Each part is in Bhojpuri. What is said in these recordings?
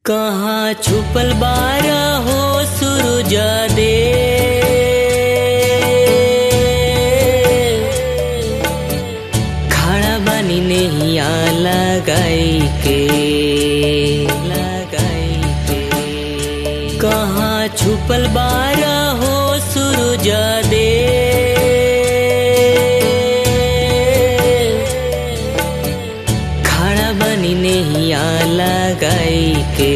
कहाँ छुपल बारा हो सुरुजा दे खड़ा बनी नहीं आ लगाई के लगाई के कहाँ छुपल बारा हो सुरुजा दे खड़ा बनी नहीं आ लगाई के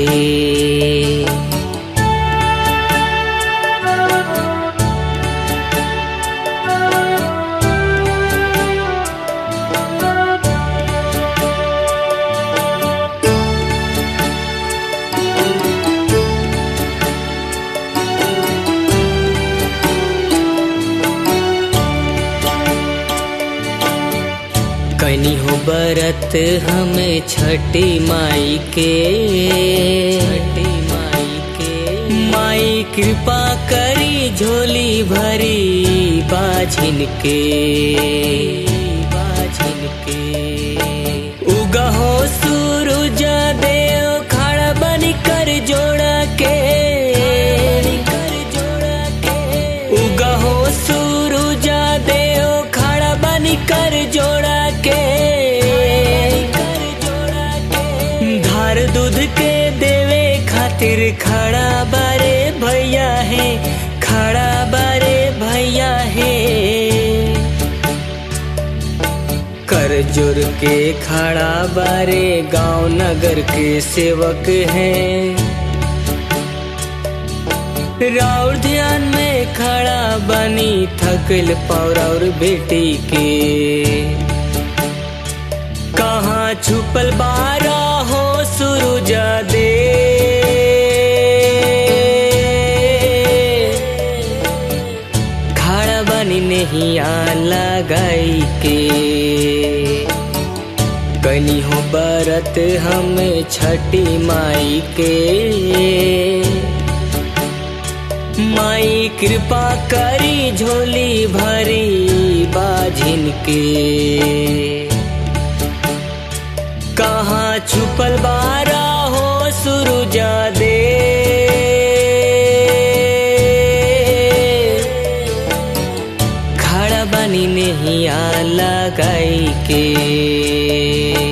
कनी हो बरत हमें छठी माई के छठी माई के माई कृपा करी झोली भरी बाझिन के बाझिन के उगा हो सूरज देव खड़ा बन कर जोड़ा के कर जोड़ा के उगा हो सूरज देव खड़ा बन कर जोड़ा के धार दूध के देवे खातिर खड़ा बारे भैया है खड़ा बारे भैया है कर जुर के खड़ा बारे गांव नगर के सेवक हैं राउर ध्यान में खड़ा बनी थकल पौर बेटी के कहाँ छुपल बारा हो सुरुजा दे खड़ा बनी नहीं आ लगाई के कनी हो बरत हमें छठी माई के माई कृपा करी झोली भरी बाझिन के कहाँ छुपल बारा हो सुरुजा दे खड़ा बनी नहीं आ लगाई के